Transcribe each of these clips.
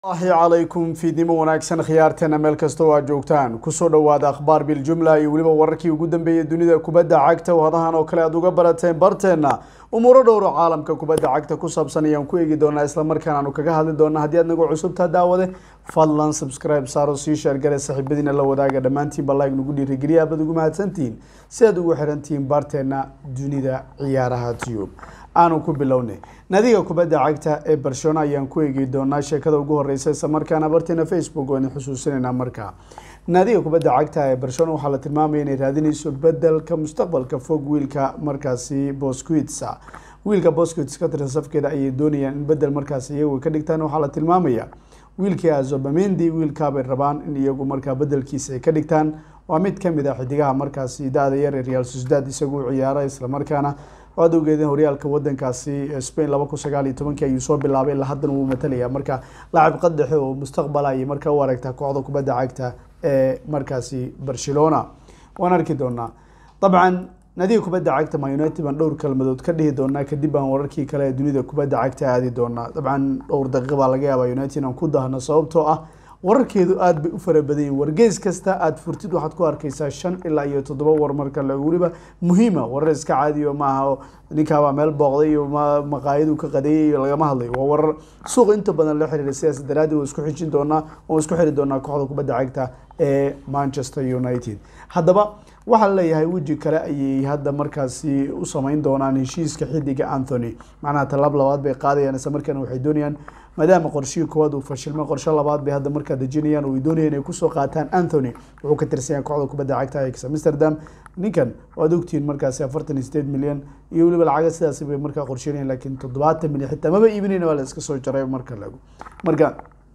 ahi calaykum fiidnimo wanaagsan khiyaarteena meel kasta oo aad joogtaan kusoo dhowaada akhbaar biljumla iyo weliba wararkii ugu dambeeyay dunida kubadda cagta oo hadahan oo kale aad uga barateen barteena umuuro dhowro caalamka kubadda cagta ku saabsan ayaan ku eegi doonaa islamarkaan aanu kaga hadli doona haddii aad nagu cusubtaa daawade fadlan subscribe saaro sii sheergale saaxiibadiina la wadaaga dhammaantiinba like nagu dhiirigeliya abaad ugu mahadsantihiin si aad ugu xirantihiin barteena dunida ciyaaraha tube aanu ku bilownay nadiga kubadda cagta ee barcelona ayaan ku eegi doonaa sheekada ugu horeysa isla markaana barteena facebook oo idin xusuusinaynaa markaa naadiga kubadda cagta ee barcelona waxaa la tilmaamaya inay raadinayso bedelka mustaqbalka fog wiilka markaasi bosquitsa wiilka bosquits ka tirsan safkeeda ayay doonayaan in bedel markaasi iyagu ka dhigtaan waxaa la tilmaamaya wiilkii azobamendi wiilkaabay rabaan in iyagu markaa bedelkiisa ay ka dhigtaan waa mid kamid ah xidigaha markaasi da-da yar ee real sociedad isagu ciyaara islamarkaana waad ogeedeen horyaalka wadankaasi spain laba kun sagaal iyo tobankii ayuu soo bilaabay ilaa haddana wuu matalaya marka laacib qadaxe oo mustaqbal ayay markaa u aragtaa kooxda kubadda cagta ee markaasi barcelona waan arki doonaa dabcan nadiga kubadda cagta ma united baan dhowr kalmadood ka dhihi doonaa kadib baan wararkii kale ee dunida kubadda cagta aadi doonaa dabcan dhowr daqiiqa baa laga yaabaa united aan ku dahno sababtoo ah wararkeedu aada bay u fara badan yihin wargeys kasta aada furtid waxaad ku arkeysaa shan ilaa iyo toddoba war marka le weliba muhiima warar iska caadiyo maaha ninkaabaa meel booqday iyo maqaayadu ka qadeeyay iyo lagama hadlayo waa warar suuqa inta badan la xiriira sidaas daraaddeed waa isku xijin doonaa oo isku xiri doonaa kooxda kubadda cagta ee manchester united haddaba waxaa laleeyahay weji kale ayay hadda markaasi u sameyn doonaan heshiiska xidiga anthony macnaha tallaab labaad bay qaadayaan isla markaana waxay doonayaan maadaama qorshihii koowaad uu fashilmay qorshe labaad bay hadda markaa dejinayaan oo ay doonayaan inay kusoo qaataan anthony wuxuu ka tirsanyaa kooxda kubadda cagta ajax amsterdam ninkan waad ogtihiin markaasi afartan iyo sideed milyan iyo weliba lacaga sidaasi bay markaa qorsheynayaan laakiin toddobaatan milyan xitaa maba iibinayna waa la iska soo jaray marka lagu marka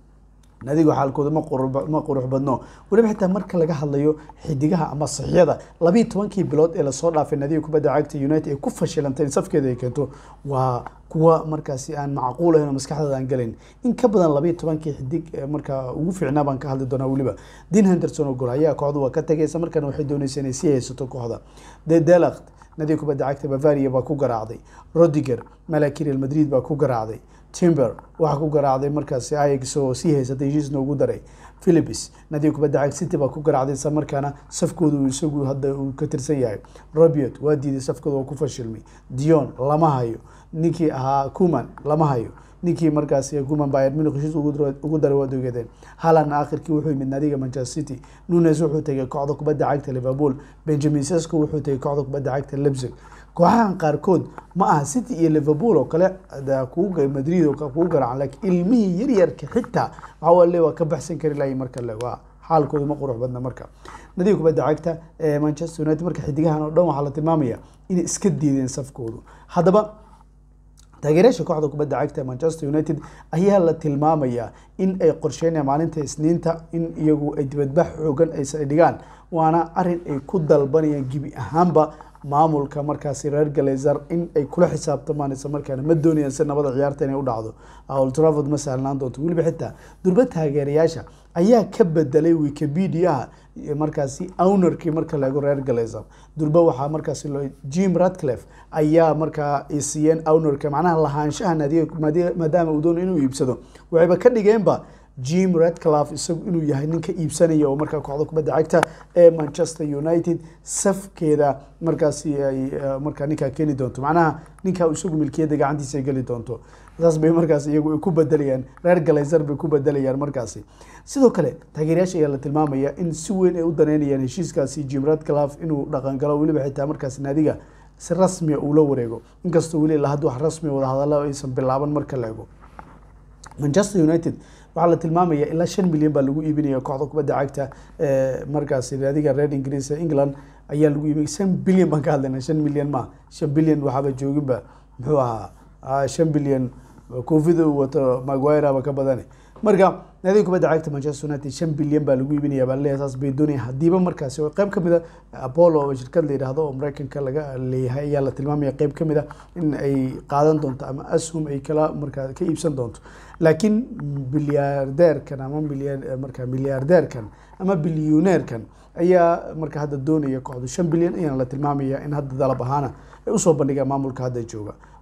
nadigu xaalkooda ma ma qurux badno weliba xitaa marka laga hadlayo xidigaha ama saxyada labiiyi tobankii bilood ee lasoo dhaafay nadiga kubadda cagta united ay ku fashilantay in safkeeda ay keento waa kuwa markaasi aan macquul ahayn oo maskaxdooda aan galayn in ka badan labiiyi tobankii xidig markaa ugu fiicnaa baan ka hadli doonaa weliba dean henderson oo gol ayaa kooxdu waa ka tagaysa markaana waxay doonaysa inay sii haysato kooxda de delakt nadiga kubadda cagta bavaria baa ku garaacday rodiger malaki real madrid baa ku garaacday timber waxaa ku garaacday markaasi ix oo sii haysatay heshiisna ugu daray philips nadiga kubadda cag city baa ku garaacday isla markaana safkooda uu isagu hadda uu ka tirsan yahay robiot waa diiday safkooda oo ku fashilmay dion lama hayo ninkii ahaa kuman lama hayo ninkii markaasi kuman bayern munich heshiis ugu daray waad ogeedeen halan aakhirkii wuxuu yimid nadiga manchester city nunes wuxuu tegay kooxda kubadda cagta liverpool benjamin sesko wuxuu tegay kooxda kubadda cagta lebzig kooxahan qaarkood ma aha city iyo liverpool oo kale madrid oo kugu garaacan laakiin ilmihii yaryarka xitaa waxaa le waa ka baxsan kari lahay marka le waa xaalkooda ma qurux badna marka nadiga kubadda cagta ee manchester united marka xidigahan oo dhan waxaa la tilmaamaya inay iska diideen safkoodu haddaba taageerayaasha kooxda kubadda cagta manchester united ayaa la tilmaamayaa in ay qorsheynayaan maalinta isniinta in iyagu ay dibadbax xoogan ay dhigaan waana arin ay ku dalbanayaan gebi ahaanba maamulka markaasi reer galezer in ay kula xisaabtamaan isla markaana ma doonayaan si nabada ciyaarta inay u dhacdo old trafford ma sahlanaan doonto weliba xitaa durba taageerayaasha ayaa ka bedelay wikipediaha markaasi ownerkii marka laego reer galezer durba waxaa markaasi jim radcliffe ayaa markaa siiyeen ownerka macnaha lahaanshaha naadiga maadaama uu doono inuu iibsado waxayba ka dhigeenba jim redclaf isagu inuu yahay ninka iibsanaya oo markaa kooxda kubadda cagta ee manchester united safkeeda markaasi ay markaa ninkaa keeni doonto macnaha ninkaa isagu milkiyadda gacantiisa ay geli doonto saas bay markaas iyagu ay ku bedelayaan reer galezer bay ku bedelayaan markaasi sidoo kale taageerayaasha ayaa la tilmaamaya in si weyn ay u daneynayaan heshiiskaasi jim redclaf inuu dhaqangalo weliba xitaa markaasi naadiga si rasmiya uu la wareego inkastoo weli ilaa hadda wax rasmiya wadahadalla aysan bilaaban marka la ego manchester united waxaa la tilmaamaya ilaa shan milyan baa lagu iibinaya kooxda kubadda cagta markaasi naadiga reer ingiriis england ayaa lagu iibinaya shan bilyan baan ka hadlayna shan milyan ma shan bilyan waxaaba jooginba muxuu ahaa shan bilyan koofida uu wato maguireba ka badane marka naadiga kubadda cagta manchester united shan bilyan baa lagu iibinaya baa leeyahay saas bay doonaya hadiiba markaasi oo qayb kamid a apollo oo shirkad la yidhaahdo oo mareykanka laga leeyahay ayaa la tilmaamaya qayb kamid a in ay qaadan doonto ama ashum ay kala markaa ka iibsan doonto laakiin bilyaardeerkan ama marka milyaardeerkan ama bilyuneerkan ayaa marka hadda doonaya kooxdu shan bilyan ayaana la tilmaamaya in hadda dalab ahaana ay usoo bandhigaan maamulka hadda jooga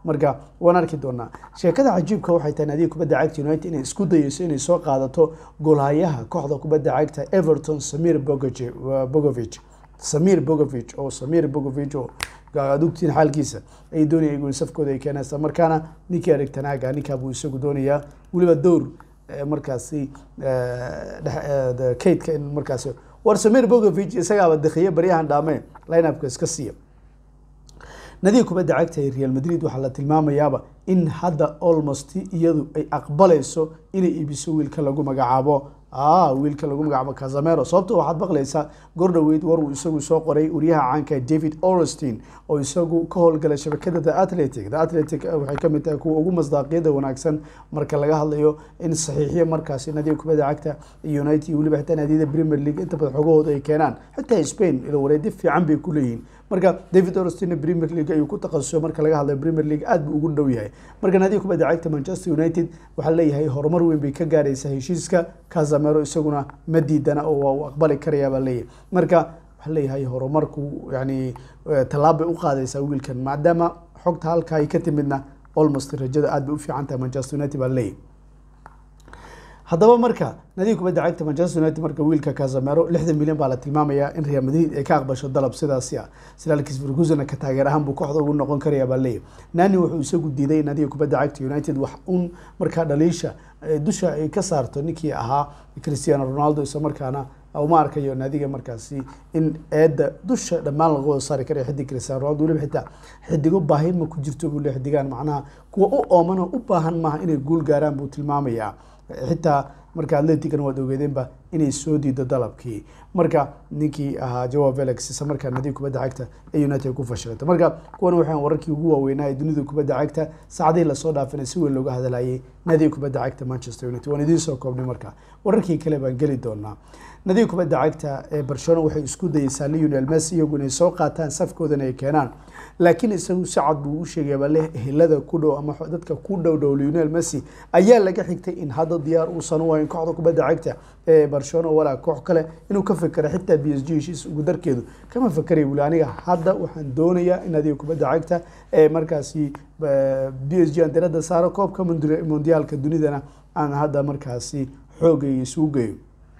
marka waan arki doonaa sheekada cajiibka waxay tahay naadiga kubadda cagta united inay isku dayeyso inay soo qaadato goolhayaha kooxda kubadda cagta everton samir Bogoje- bogovic samir bogovic oo samir bogovic oo aad ogtiin xaalkiisa ay doonayaan gool safkooda ay keenaan isla markaana ninkii Erik ten Hag ah, ninkaa buu isagu doonayaa weliba dowr eh, markaasi eh, dhex- eh, de- kaydka in markaasi war samir bogovic isagaaba dakhiye baryahan dhaame lineupka iska siiya nadiga kubadda cagta ee real madrid waxaa la tilmaamayaaba in hadda almost iyadu ay aqbalayso inay iibiso wiilka lagu magacaabo ah wiilka lagu magacaabo casamero sababto waxaad maqlaysaa gordhoweyd war uu isagu soo qoray wariyaha caanka david orestein oo isagu ka howlgalay shabakada the athletic the athletic eh, waxay kamid tahay kuwa ugu masdaaqiyada wanaagsan marka laga hadlayo in saxiixiyo markaasi nadiga kubadda cagta iyo united iyo weliba xitaa naadiyada premier league inta badan xogahooda ay keenaan xitaa spain ilo wareedi fiican bay ku leeyihiin marka david orestein premier league ayuu ku takhasusay marka laga hadlayo premier league aad buu ugu dhow yahay marka naadiga kubadda cagta manchester united waxaa leeyahay horumar weyn bay ka gaaraysaa heshiiska casamero isaguna ma diidana oo waa uu aqbali karaya baa leeyahay marka waxaa leeyahay horumarku yani eh, tallaab bay u qaadaysaa wiilkan maadaama xogta halka ay ka timidna almost rajada aad bay u fiican tahay manchester united baa leeyahay haddaba marka nadiga kubadda cagta manchester united marka wiilka casamero lixdan milyan baa la tilmaamayaa in real madrid ay ka aqbasho dalab sidaasi ah silaalkis ferguson ka taageer ahaan buu kooxda ugu noqon karaya baa leeyahay nani wuxuu isagu diiday in nadiga kubadda cagta united wax un markaa dhaliisha eh, dusha ay ka saarto ninkii ahaa cristiano ronaldo isla markaana uma arkayo naadiga markaasi in eedda dusha dhammaan laga wada saari karayo xidig cristiano ronaldo weliba xitaa xidigo baahi ma ku jirto buu leeyahay xidigaan macnaha kuwa u ooman oo u baahan maaha inay guul gaaraan buu tilmaamayaa xitaa marka atleticana waad ogeedeenba inay soo diido dalabkii marka ninkii ahaa jawa felix isla markaa nadiga kubadda cagta ee united ku fashilata marka kuwan waxaan wararkii ugu waaweynaa ee dunida kubadda cagta saacadihii lasoo dhaafina si weyn looga hadlayay nadiga kubadda cagta manchester united waan idiin soo koobnay marka wararkii kale baan geli doonaa nadiga kubadda cagta ee barcelona waxay isku dayeysaa lionel messi iyagu inay soo qaataan safkoodana ay keenaan laakiin isagu si cad buu u sheegay baa leh ehelada ku dhow ama dadka ku dhow dhow lionel messi ayaa laga xigtay in hadda diyaar uusan u hayn kooxda kubadda cagta ee barcelona walaa koox kale inuu ka fikero xitaa b s g heshiis ugu darkeedu kama fekeraya buli aniga hadda waxaan doonayaa in adiga kubadda cagta ee markaasi b s g aan diradda saaro koobka mundi- mondiyaalka dunidana aan hadda markaasi xoogay isugu geeyo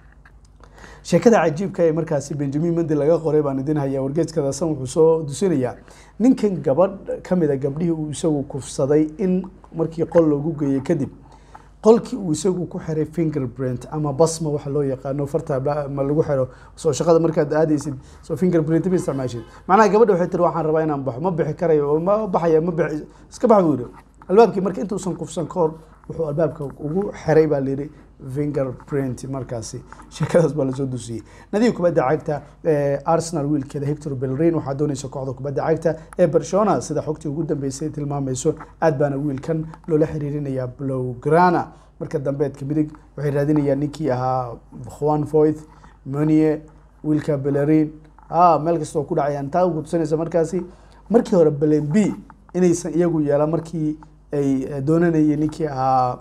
sheekada cajiibka ee markaasi benjamin mendi laga qoray baan idin hayaa wargeeskadasan wuxuu soo dusinayaa ninkan gabadh ka mid a gabdhihii uu isagu kufsaday in markii qol loogu geeyey kadib qolkii uu isagu ku xiray fingerprint ama basma waxa loo yaqaano farta ba- ma lagu xiro soo shaqada markaad aadaysid soo fingerprint ma isticmaashid macnaha gabadha waxay tiri waxaan rabaa inaan baxo ma bixi karayo oo ma baxaya ma bixi iska bax buu yidhi albaabkii marka intuusan kufsan ka hor wuxuu albaabka ugu xiray baa layidhi fingerprint markaasi sheekadaas baa lasoo dusiyey nadiga kubadda cagta ee arsenal wiilkeeda hector bellerin waxaa doonaysa kooxda kubadda cagta ee barcelona sida xogtii ugu dambeysay tilmaamayso aad baana wiilkan loola xiriirinayaa blowgrana marka dambeedka midig waxay raadinayaan ninkii ahaa juan voith monie wiilka bellerin ah meel kasta oo ku dhacayaan taa ugu tusinaysa markaasi markii hore belen b inaysan iyagu yeelan markii ay eh, doonanayeen ninkii ahaa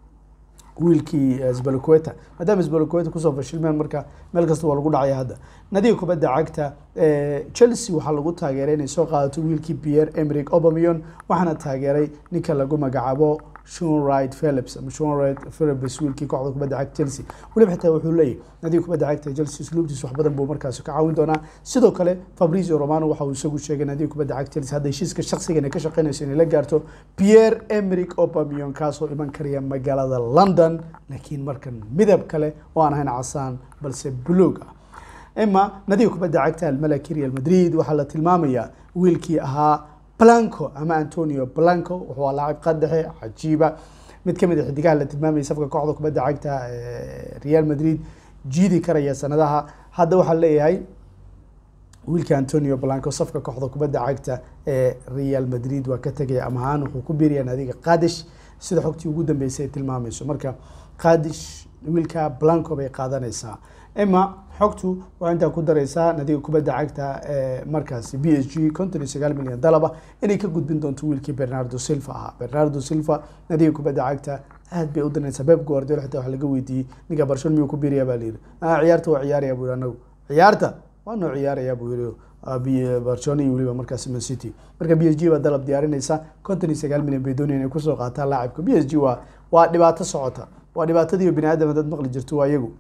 wiilkii sbaloqueta maadaama sbaloqueta kusoo fashilmeen marka meel kasta waa lagu dhacaya hadda nadiga kubadda cagta eh, chelsea waxaa lagu taageeray inay soo qaadato wiilkii pierre emerick obamion waxaana taageeray ninka lagu magacaabo Sean Wright Phillips ama Sean Wright Phillips wiilkii kooxda kubadda cagta Chelsea weliba xitaa wuxuu leeyahay nadiga kubadda cagta Chelsea usluubtiisa wax badan buu markaasi ka caawin doonaa sidoo kale Fabrizio Romano waxa uu isagu sheegay nadiga kubadda cagta Chelsea hadda heshiiska shakhsiga inay ka shaqeynayso inay la gaarto Pierre Emerick Aubameyang kaasoo iman karaya magaalada London laakiin markan midab kale oo aan ahayn casaan balse buluug ah ima nadiga kubadda cagta almalaki real madrid waxaa la tilmaamayaa wiilkii ahaa blanco ama antonio blanco wuxuu laacib qadaxe cajiiba mid kamid a xidigaha la tilmaamayay safka kooxda kubadda cagta ee real madrid jiidi karaya sanadaha hadda waxaa leeyahay wiilka antonio blanco safka kooxda kubadda cagta ee real madrid waa ka tegaya ama ahaan wuxuu ku biiraya naadiga qadish sida xogtii ugu dambeysay ay tilmaamayso marka qadish wiilka blanco bay qaadanaysaa ima xogtu waa intaa ku dareysaa nadiga kubadda cagta ee markaasi b s g konton iyo sagaal milyan dalaba inay ka gudbin doonto wiilkii bernardo silva ahaa bernardo silva nadiga kubadda cagta aad bay u danaysaa beb guardiola xitaa wax laga weydiiyey ninka barcelona miyuu ku biiraya baa layidhi ah ciyaarta waa ciyaaraya buu yidhi anagu ciyaarta waa noo ciyaaraya buu yidhi barcelona iyo weliba markaasi man city marka b s g baa dalab diyaarinaysa konton iyo sagaal milyan bay doonayaan inay kusoo qaataan laacibka b s g waa waa dhibaato socota waa dhibaatadiiyo bini aadam haddaad maqli jirto waa iyagu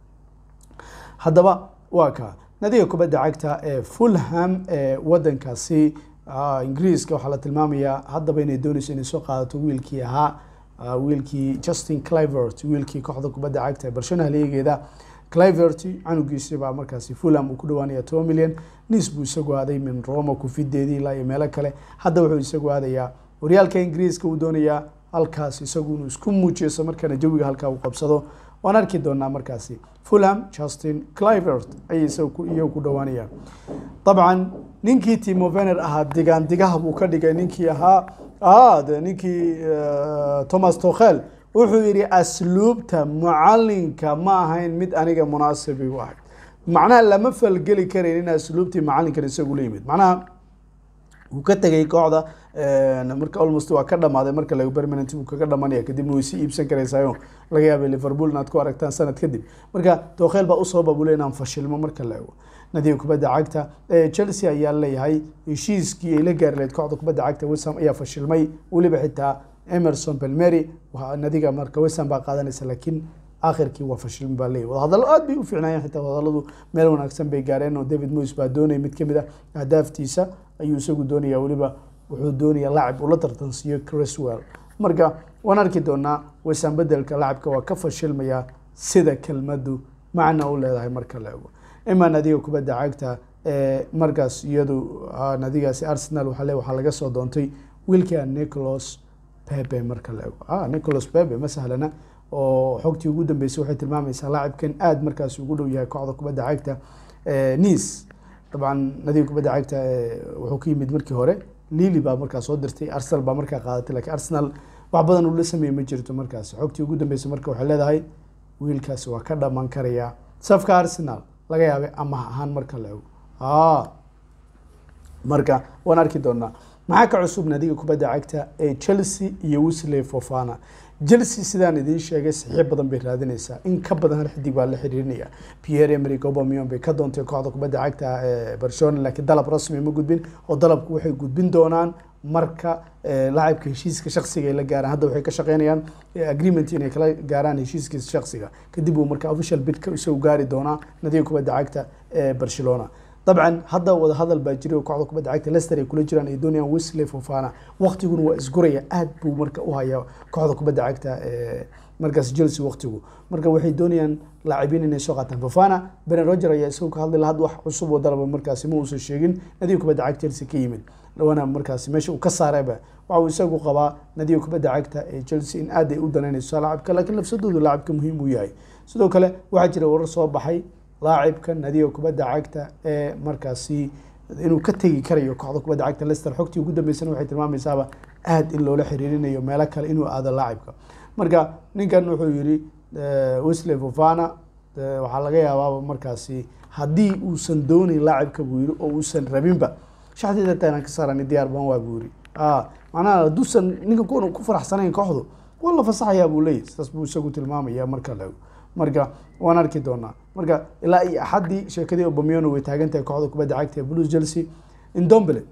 haddaba waa ka nadiga kubadda cagta ee fulham ee wadankaasi ingiriiska waxaa la tilmaamayaa haddaba inay dooneyso inay soo qaadato wiilkii ahaa wiilkii justin clivert wiilkii kooxda kubadda cagta ee barcelona haleegeeda clivert canugiisi baa markaasi fulham uu ku dhawaanaya toban milyan nis buu isagu aaday min roma kufideedii ilaa iyo meelo kale hadda wuxuu isagu aadayaa horyaalka ingiriiska uu doonayaa halkaas isagu inuu isku muujiyo markaana jawiga halkaa uu qabsado waan arki doonaa markaasi fulham justin clivert ayay iyagu ku dhawaanayaan dabcan ninkii timo vener ahaa digaan digaha buu ka dhigay ninkii ahaa de ninkii thomas tokhel wuxuu yidhi asluubta mucalinka ma ahayn mid aniga munaasibi u ahay macnaha lama falgeli karayn in asluubtii macalinkan isagu la yimid macnaha wuu ka tegay kooxda marka almost waa ka dhamaaday marka laga permanent buu kaga dhamanaya kadibna way sii iibsan karaysayo laga yaabay liverpool inaad ku aragtaan sanad kadib marka tokhel baa usoo babule inaan fashilmo marka la ego nadiga kubadda cagta chelsea ayaa leeyahay heshiiskii ay la gaari lahayd kooxda kubadda cagta wesham ayaa fashilmay weliba xitaa emerson belmery nadiga marka wesham baa qaadanaysa laakiin akhirkii waa fashilmi baa leeyahy wadahadallo aad bay u fiicnaayeen xitaa wadahadalladu meel wanaagsan bay gaareen oo david moyes baa doonaya mid kamid a ahdaaftiisa ayuu isagu doonaya weliba wuxuu doonaya laacib ula tartansiiyo criswell marka waan arki doonaa wesham bedelka laacibka waa ka fashilmaya sida kelmadu macna u leedahay marka la ego ima nadiga kubadda cagta ee markaas iyadu nadigaasi arsenal waa le waxaa laga soo doontay wiilka nicholas pepe marka la ego nicholas pepe ma sahlana oo xogtii ugu dambeysay waxay tilmaamaysaa laacibkan aada markaas ugu dhow yahay kooxda kubadda cagta nice dabcan nadiga kubadda cagta wuxuu ka yimid markii hore lili baa markaa soo dirtay arsenal baa markaa qaadatay lakiin arsenal wax badan uu la sameeyey ma jirto markaas xogtii ugu dambeysay marka waxay leedahay wiilkaasi waa ka dhaman karaya safka arsenal laga yaabay amaah ahaan marka la ego marka waan arki doonaa maxaa ka cusub nadiga kubadda cagta ee chelsea iyo wisley fofana chelsea sidaan idiin sheegay saxiix badan bay raadinaysaa in ka badan hal xidig baa la xiriirinaya pierre emerick aubameyang bay ka doontay kooxda kubadda cagta ee barcelona laakiin dalab rasmi ma gudbin oo dalabku waxay gudbin doonaan marka laacibka heshiiska shaksiga ay la gaaraan hadda waxay ka shaqeynayaan agreement inay kala gaaraan heshiiskiisa shaksiga kadib uu marka official bidka isagu gaari doonaa nadiga kubadda cagta ee barcelona dabcan hadda wadahadal baa jiray oo kooxda kubadda cagta lester ay kula jiraan ay doonayaan wesley fofana waqtiguna waa isguraya aad buu marka u hayaa kooxda kubadda cagta markaas chelsea waqtigu marka waxay doonayaan laacibiin inay soo qaataan fofana beren roger ayaa isagu ka hadlay had wax cusub oo dalaba markaasi ma uusan sheegin nadiga kubadda cagta chelsea ka yimid dhawana markaasi meesha uu ka saarayba waxa uu isagu qabaa nadiga kubadda cagta ee chelsea in aad ay u danaynayso laacibka laakiin lafsadoodu laacibka muhiim uu yahay sidoo kale waxaa jira warar soo baxay laacibka nadiga kubadda cagta ee markaasi inuu ka tegi karayo kooxda kubadda cagta lester xogtii ugu dambeysana waxay tilmaamaysaaba aad in loola xiriirinayo meelo kale inuu aado laacibka marka ninkan wuxuu yidhi wesley fofana waxaa laga yaabaaba markaasi haddii uusan doonayn laacibka buu yidhi oo uusan rabinba shaxdeeda taanaan ka saarani diyaar baan waa buu yidhi macnaha hadduusan ninka ku faraxsanayn kooxdu waa la fasaxayaa buu leeyahy sidaas buu isagu tilmaamaya marka la marka waan arki doonaa marka ilaa iyo axaddii sheekadii obamiano way taagan tahay kooxda kubadda cagta ee blues chelsea indombele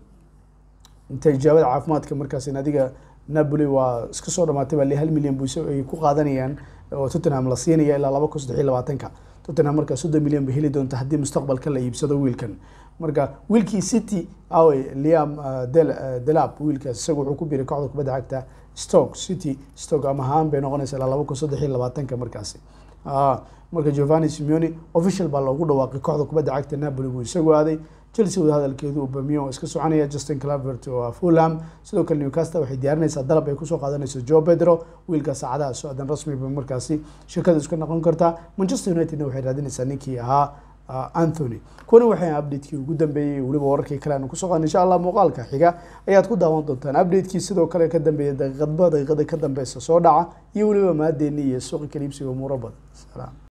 inta ijaabada caafimaadka markaas adiga napoli waa iska soo dhamaatay baa le hal milyan bu ay ku qaadanayaan oo tottenham la siinaya ilaa laba kun saddex iyo labaatanka tottenham markaa soddon milyan bay heli doonta haddii mustaqbalka la iibsado wiilkan marka wiilkii city awe liam delap wiilkaas isaga wuxuu ku biiray kooxda kubadda cagta stoke city stoke ama ahaan bay noqonaysa ilaa laba kun saddex iyo labaatanka markaasi marka giovanni simeoni official baa loogu dhawaaqay kooxda kubadda cagta napoli buu isagu aaday chelsea wada hadalkeedu obamion oo iska soconaya justin clavert oo fulham sidoo kale newcastle waxay diyaarinaysaa dalab ay kusoo qaadanayso joe pedro wiilka saacadaha socdan rasmi ba markaasi shirkada iska noqon kartaa manchester unitedna waxay raadinaysaa ninkii ahaa anthony kuwana waxay updatekii ugu dambeeyey weliba wararkii kale aanu kusoo qaadan insha allah muuqaalka xiga ayaad ku daawan doontaan updatekii sidoo kale ka dambeeya daqiiqadba daqiiqada ka dambeysa soo dhaca iyo weliba maadeeni iyo suuqi kaliibsiga umuuro badan salaam